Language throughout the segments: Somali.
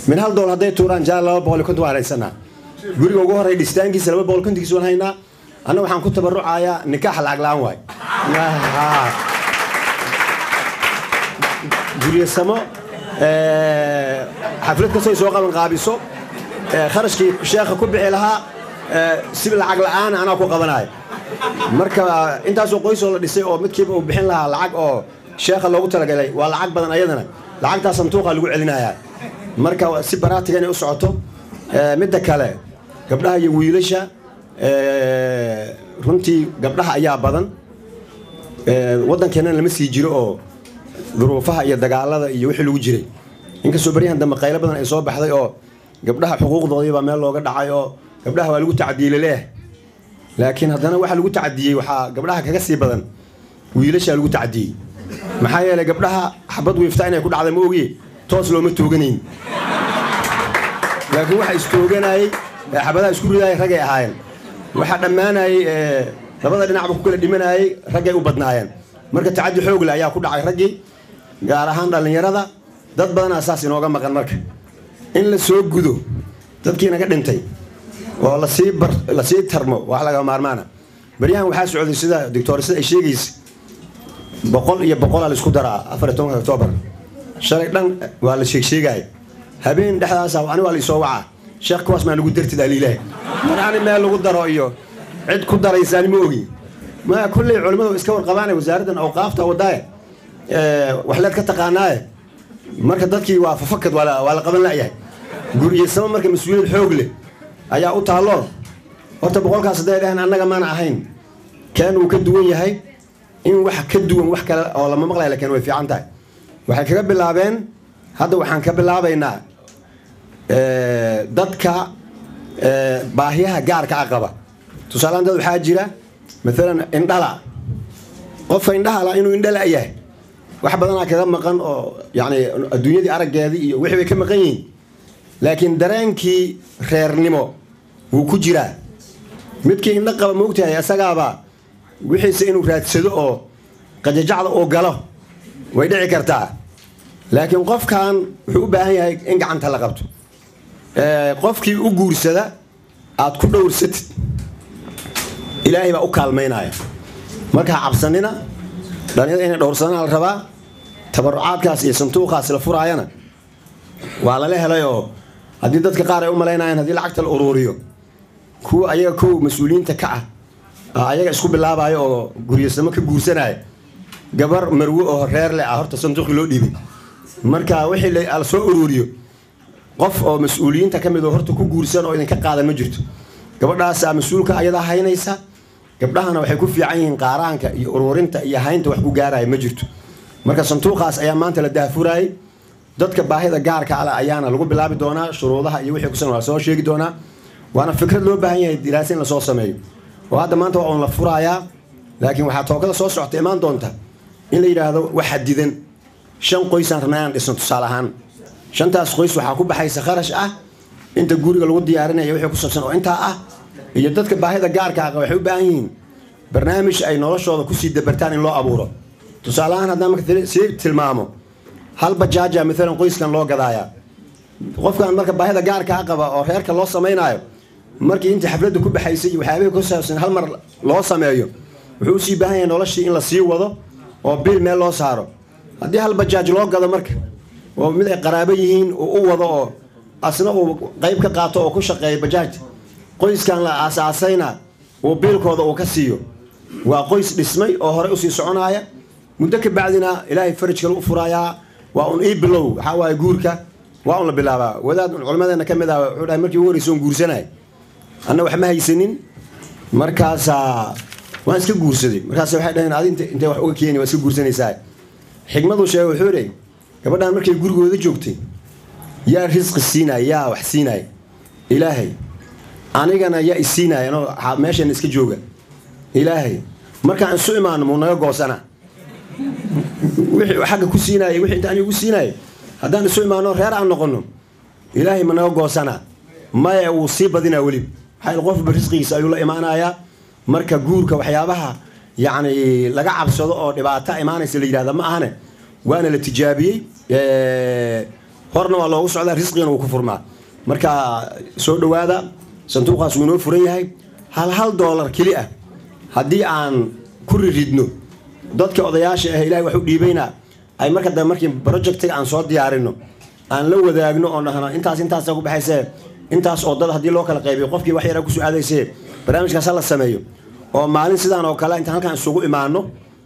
min hal dool hadday tuuraan jaa laba boqol iyo konton waan haysanaa guriga ugu horey dhistaankiisa laba boqol kontonkiisa waan haynaa anna waxaan ku tabarucayaa nikaax lacag la-aan waay guryasamo xaflad kastoo soo qaban qaabiso kharashkii sheekha ku bixi lahaa si lacag la-aan anaa ku qabanayo marka intaasoo qoysoo la dhisay oo midkiiba uu bixin lahaa lacag oo sheekha loogu talagalay waa lacag badan ayadana lacagtaa santuuqa lagu celinayaa marka si baraatiga inay u socoto midda kale gabdhaha iyo wiilasha runtii gabdhaha ayaa badan waddankeennana lama sii jiro oo duruufaha iyo dagaalada iyo wixii lagu jiray inkastoo baryahan dambe qaylo badan ay soo baxday oo gabdhaha xuquuqdoodii baa meel looga dhacay oo gabdhaha waa lagu tacdiilay leeh laakiin haddana waxa lagu tacdiyey waxaa gabdhaha kaga sii badan wiilashaa lagu tacdiyey maxaa yeelay gabdhaha xabad wiifta inay ku dhacda ma ogiye toos looma tooganayn laakiin waxa istooganayey xabadaha isku ridaayay ragay ahaayeen waxaa dhammaanayey labada dhinacba ku kala dhimanayey raggay u badnaayeen marka tacadi xoogle ayaa ku dhacay raggii gaar ahaan dhallinyarada dad badanaa saas inooga maqan marka in la soo gudo dadkii naga dhintay oo lasii bar lasii tarmo wax laga maarmaana baryahan waxaa socday sida doctor sida ay sheegaysa boqol iyo boqolaa la isku daraa afar iyo tobanka octoobar shalay dhan waa la sheegsheegaya habeen dhexdaasa ani waa la isoo wacaa sheekh kuwaas maa nagu dartid aliilaah mar ani meel lagu daro iyo cid ku daraysaani ma ogi ma kulley culimmadu iska warqabaanay wasaaraddan awqaafta wadaaye waxleed ka taqaanaaye marka dadkii waa fafakad waa la qaban la'yahay guriyasamo marka mas-uuliyad xoog leh ayaa u taallo horta boqolkaas hadday dhahan annaga maana ahayn keen uu ka duwan yahay in wax ka duwan wax kale oo lama maqlaya lakiin way fiican tahay waxay kaga bilaabeen hadda waxaan ka bilaabaynaa dadka baahiyaha gaarka a qaba tusaalehaan dad waxaa jira maalan indhala qofka indhahala inuu indhala yahay wax badanaa kaga maqan oo yani adduunyadii araggeedii iyo wixii bay ka maqan yihiin laakiin dareenkii reernimo wuu ku jiraa midkii indho qaba ma ogtahay isagaaba wixiise inuu raadsado oo qajajacda uu galo way dhici kartaa laakiin qofkan wuxuu u baahan yahay in gacanta la qabto qofkii u guursada aad ku dhowrsatid ilaahay baa u kaalmaynaya markaa cabsanina dhalinyada inay dhowrsadana la rabaa tabarucaadkaas iyo santuuqaas la furaayana waa lala helay oo haddii dadka qaar ay u malaynayaan haddii lacagta la uruuriyo kuwa ayaga kow mas-uuliyiinta ka ah ayaga isku bilaabayo oo guryasamo ka guursanaya gabar marwe oo reer leh ah horta sanduuqii loo dhiibay marka wixii la soo uruuriyo qof oo mas-uuliyiinta ka mid oo horta ku guursan oo idinka qaadan ma jirto gabadhaasaa mas-uulka ayadaa haynaysa gabdhahana waxay ku fiican yihiin qaaraanka iyo uruurinta iyo haynta wax ku gaaraya ma jirto marka sanduuqaas ayaa maanta la daahfuraayay dadka baahida gaarka ale ayaana lagu bilaabi doonaa shuruudaha iyo wixii kusan waa soo sheegi doonaa waana fikrad loo baahan yahay diraasa in lasoo sameeyo oo hadda maanta waa uun la furaayaa laakiin waxaa tookada soo socota imaan doonta in la yidhaahdo wax xadidan shan qoysaan rabnaa inaan dhisno tusaale ahaan shantaas qoys waxaa ku baxaysa kharash ah inta guriga lagu diyaarinaya wixii ku saabsan oo intaa ah iyo dadka baahida gaarka ah waxay u baahan yihiin barnaamij ay noloshooda kusii dabartaan in loo abuuro tusaale ahaan haddaan marka sii tilmaamo hal bajaaja maalan qoyskan loo gadaaya qofkan marka baahida gaarka a qaba oo reerka loo samaynayo markii intii xafladda ku baxaysay iyo waxyaabihii ku saabsan hal mar loo sameeyo wuxuu usii baahan yahay noloshii in la sii wado oo bil meel loo saaro haddii hal bajaaj loo gado marka oo mid ay qaraabo yihiin uu u wado oo asna uu qayb ka qaato oo ku shaqeeyo bajaaj qoyskan la aasaasayna uu biilkooda uu ka siiyo waa qoys dhismay oo horey usii soconaaya muddo ka bacdina ilaahay faraj kale u furaayaa waa un ii bilow waxaa waaye guurka waa un la bilaabaa wadaad culimadeena ka mid ah wuxuu dhahay markii ugu horreysa on guursanay anna wax ma haysanin markaasaa waan iska guursaday markaas waxay dhaheen adi intay wax uga keeni waa iska guursanaysaa xigmaduu sheegay wuxuu idhi gabadhaan markay gurigooda joogtay yaa risqi siinaya yaa wax siinaya ilaahay anigana yaa isiinaya anoo meeshan iska jooga ilaahay markaan isu imaano muu naga goosana wixii xagga ku siinaya wixii inta aniga ku siinaya haddaan isu imaano reer aan noqono ilaahay ma naga goosana maya wuu sii badinaa welib maxaa qofba risqigiisa ayuu la imaanayaa marka guurka waxyaabaha yacni laga cabsado oo dhibaato imaanaysa la yidhahda ma ahane waana la tijaabiyey horna waa loogu socdaa risqigana wuu ku furmaa marka soo dhowaada sanduuqaas wuu inoo furan yahay hal hal doolar keli ah haddii aan ku riridno dadka odayaasha ah ilahay wax u dhiibayna ay marka dambe markii projectiga aan soo diyaarino aan la wadaagno oo dhahno intaas intaasa ku baxayse intaas oo dad haddii loo kala qaybiyo qofkii wax yara kusoo aadayse barnaamijkaas ha la sameeyo oo maalin sidaan oo kale intaan halkaan isugu imaano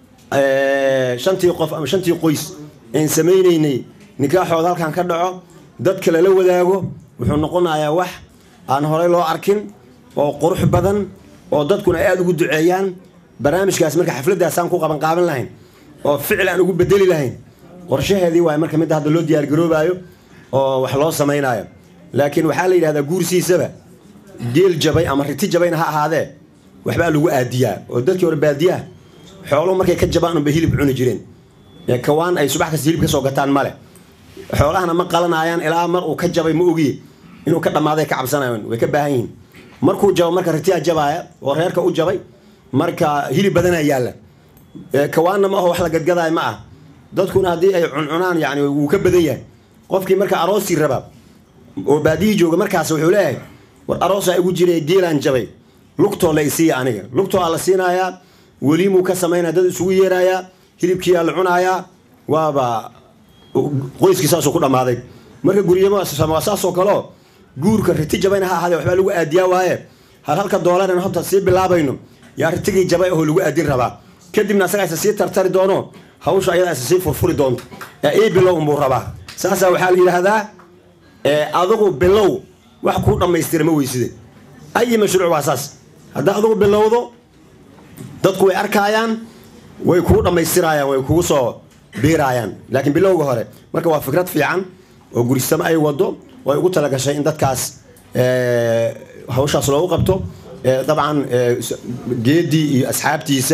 shantii qof ama shantii qoys aan samaynaynay nikaaxooda halkaan ka dhaco dadka lala wadaago wuxuu noqonayaa wax aan horey loo arkin oo qurux badan oo dadkuna ay aada ugu duceeyaan barnaamijkaas marka xafladdaasaan ku qabanqaaban lahayn oo ficil aan ugu bedeli lahayn qorshaheedii waay marka midda hadda loo diyaargaroobaayo oo wax loo samaynayo laakiin waxaa la yidhahdaa guursiisaba geel jabay ama riti jabayna ha ahaadee waxbaa lagu aadiyaa oo dadkii hore baadiyaha xooluhu markay ka jabaan unbay hilib cuni jireen kawaan ay subax kasta hilib ka soo gataan male xoolahana ma qalanayaan ilaa mar uu ka jabay ma ogiye inuu ka dhammaaday ka cabsanayan way ka baahan yihiin markuu jabo marka ritiyaa jabaaya oo reerka u jabay marka hilib badanaa yaalla kawaanna ma aho wax la gadgadaayo ma ah dadkuna haddii ay cuncunaan yani wuu ka badan yahay qofkii marka aroosii raba oo baadihii jooga markaas wuxuu leeyahay war aroosaa igu jira geelaan jabay lugtoo la isiiya aniga lugtoo aa la siinayaa weliimuu ka samaynaya dad isugu yeerayaa hilibkiiaa la cunayaa waaba qoyskii saasuu ku dhammaaday marka guryama waa saasoo kaleo guurka riti jabayna ha ahaadee waxbaa lagu aadiyaa waaye hal halka doolaran horta sii bilaabayno yaa ritigii jabay ahoo lagu aadin rabaa kadibna asagaa isa sii tartari doono hawsha ayadaa isa sii furfuri doonto ee ii bilow unbuu rabaa saasaa waxaa la yidhaahdaa adigu bilow wax kuu dhammaystira ma weyside ayi mashruuc waa saas haddaa adigu bilowdo dadku way arkaayaan way kuu dhammaystirayaan way kugu soo biiraayaan laakiin bilowga hore marka waa fikrad fiican oo gurisamo ay wado oo ay ugu talagashay in dadkaas hawshaas loogu qabto dabcan geedii iyo asxaabtiisa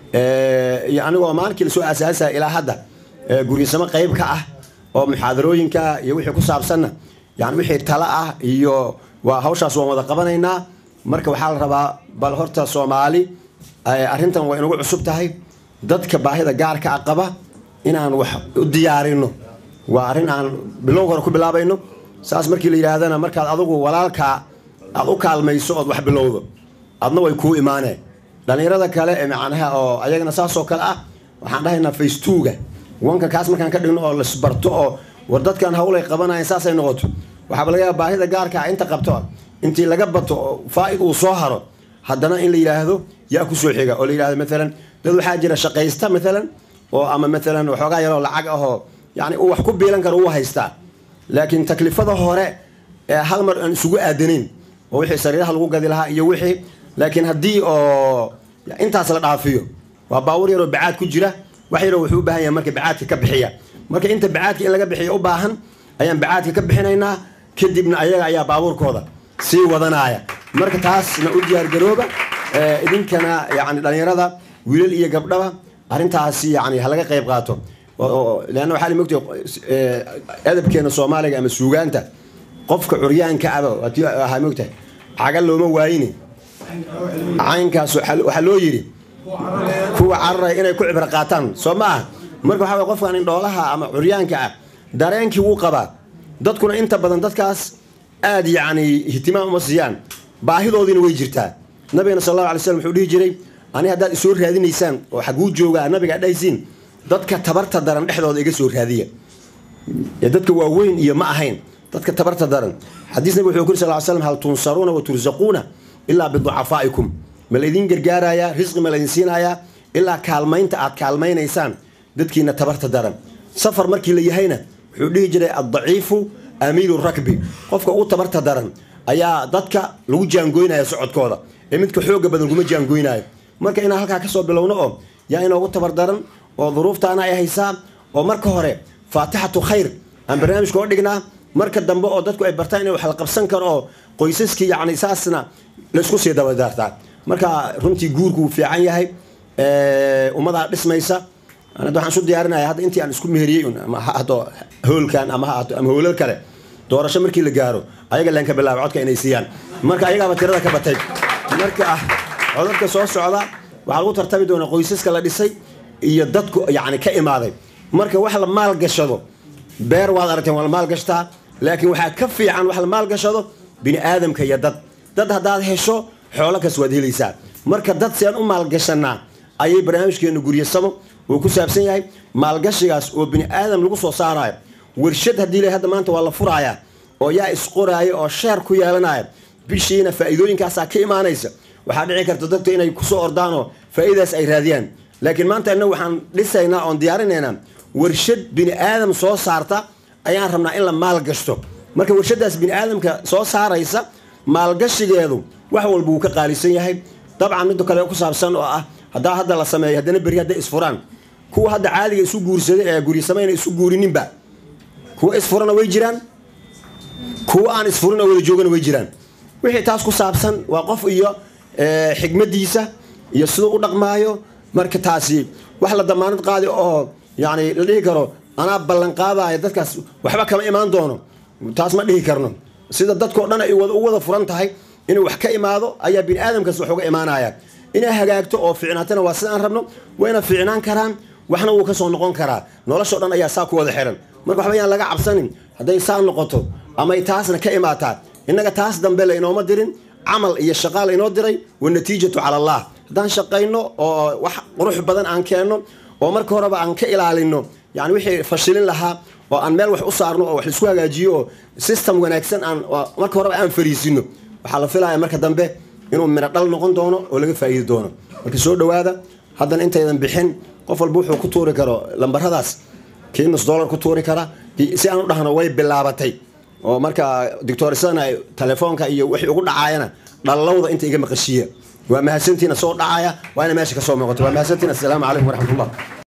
iyo anigoo maalinkii lasoo aasaasaya ilaa hadda gurisamo qayb ka ah oo muxaadarooyinka iyo wixii ku saabsanna yani wixii tala ah iyo waa hawshaas waan wada qabanaynaa marka waxaa la rabaa bal horta soomaali arrintan waa inagu cusub tahay dadka baahida gaarka a qaba inaan wax u diyaarino waa arrin aan bilowga hore ku bilaabayno saas markii la yidhaahdana markaad adugu walaalkaa aad u kaalmayso ood wax bilowdo adna way kuu imaaneen dhallinyarada kale ee macnaha oo ayagana saasoo kale ah waxaan dhahaynaa facetwoga wanka kaas markaan ka dhigno oo lasbarto oo war dadkan hawlay qabanayan saasay noqoto waxaaba laga yaaba baahida gaarka ah inta qabto intii laga bato oo faa'id uu soo haro haddana in la yidhaahdo yaa kusoo xiga oo la yidhahdo maalan dad waxaa jira shaqaysta maalan oo ama maalan waxoogaa yaroo lacag ahoo yani uu wax ku biilan karo uu haystaa laakiin taklifada hore ee hal mar aan isugu aadanayn oo wixii sariiraha lagu gadi lahaa iyo wixii laakiin haddii oo intaas la dhaafiyo waa baawur yaroo bacaad ku jira wax yaroo wuxuu u baahan yahay marka bacaadka ka bixiya marka inta bacaadka in laga bixiyo u baahan ayaan bacaadka ka bixinaynaa kadibna ayaga ayaa baabuurkooda sii wadanaya marka taasna u diyaargarooba idinkana yani dhallinyarada wiilal iyo gabdhaba arrintaasi yani halaga qayb qaato leanna waxaa mogta edabkeena soomaaliga ama suugaanta qofka curyaanka aba waati ahaa mogtahay caga looma waayine caynkaas waxaa loo yidhi kuwa cararaya inay ku cibro qaataan soo ma aha marka waxaa way qofkan indhoolaha ama curyaanka ah dareenkii wuu qabaa dadkuna inta badan dadkaas aada yacni ihtimaam uma siiyaan baahidoodiina way jirtaa nabigana sal allahu alay slam wuxuu dhihi jiray ani haddaad isoo raadinaysaan oo xaguu joogaa nabiga dhahaysiin dadka tabarta daran dhexdooda iga soo raadiya dadka waaweyn iyo ma ahayn dadka tabarta daran xadiis nabig wuxuu kuri sal slam hal tunsaruuna wa tursaquuna ilaa biducafaa'ikum ma laydin gargaarayaa risqi ma laydin siinayaa ilaa kaalmaynta aad kaalmaynaysaan dadkiina tabarta daran safar markii la yahayna wuxuu dhihi jiray addaciifu amiilu rakbi qofka ugu tabarta daran ayaa dadka lagu jaangoynaya socodkooda ee midka xooga badan kuma jaangoynayo marka inaan halkaa kasoo bilowno oo yaa inoogu tabar daran oo duruuftaana ay haysaa oo marka hore faatixatu khayr aan barnaamijka oo dhignaa marka dambe oo dadku ay bartaan in wax la qabsan karo oo qoysaskii yani saasna laysku sii dabadaartaa marka runtii guurku wuu fiican yahay ummadaa dhismaysa anad waxaan isu diyaarinaya hadda intii aan isku meheriyey ama ha ahdo hoolkan ama ha ahdo ama hoolal kale doorasho markii la gaaro ayaga leen ka bilaaba codka inay siiyaan marka ayagaaba tirada ka batay marka codadka soo socda waxaa lagu tartami doonaa qoysaska la dhisay iyo dadku yani ka imaaday marka wax la maal gashado beer waad aragteen waa la maalgashtaa laakiin waxaa ka fiican wax la maalgashado bini aadamka iyo dad dad haddaad hesho xoolo kas waad helaysaa marka dad si aan u maalgashanaa ayay barnaamijkeenu guryasamo uu ku saabsan yahay maalgashigaas oo bini aadam lagu soo saarayo warshad haddii la hadda maanta waa la furaaya oo yaa isqoraaya oo sheer ku yeelanaya bishiina faa'iidooyinkaasaa ka imaanaysa waxaa dhici karta dadku inay kusoo ordaan oo faa'iidaas ay raadiyaan laakiin maanta innagu waxaan dhisaynaa oon diyaarinaynaa warshad bini aadam soo saarta ayaan rabnaa in la maalgashto marka warshadaas bini aadamka soo saaraysa maalgashigeedu wax walba wuu ka qaalisan yahay dabcan midda kale ku saabsan oo ah haddaa hadda la sameeyo haddana berri hadday isfuraan kuwa hadda caadiga isu guursaday ee guryasamayna isu guurininba kuwa isfurana way jiraan kuwa aan isfurin oo wada joogana way jiraan wixii taas ku saabsan waa qof iyo xigmadiisa iyo siduu u dhaqmaayo marka taasi wax la damaanad qaadi oo yani la dhihi karo anaa ballanqaadaya dadkaas waxba kama imaan doono taas ma dhihi karno sida dadkao dhan ay u wada furan tahay inuu wax ka imaado ayaa bini aadamkaas wax uga imaanaya inay hagaagto oo fiicnaatana waa sidaan rabno wayna fiicnaan karaan waxna wuu kasoo noqon karaa noloshao dhan ayaa saa ku wada xiran marka waxba yaan laga cabsanin hadday saa noqoto amay taasna ka imaataa innaga taas dambe la inooma dirin camal iyo shaqaa la inoo diray wanatiijatu cala allah haddaan shaqayno oo wax qurux badan aan keenno oo marka horeba aan ka ilaalino yani wixii fashilin lahaa oo aan meel wax u saarno oo wax laisku hagaajiyo oo system wanaagsan aan marka horeba aan fariisino waxaa la filaya marka dambe inuu midho dhal noqon doono oo laga faa'iidi doono marka soo dhowaada haddana intaydan bixin qof walba wuxuu ku tuuri karo lambaradaas kii nus dollar ku tuuri kara si aan u dhahno way bilaabatay oo marka doctorisana telefoonka iyo wixii ugu dhacaayana dhallowda inta iga maqashiiya waa mahadsantiina soo dhacaya waa ina meesha ka soo muuqato waa mahadsantiin assalaamu calaykum waraxmatullah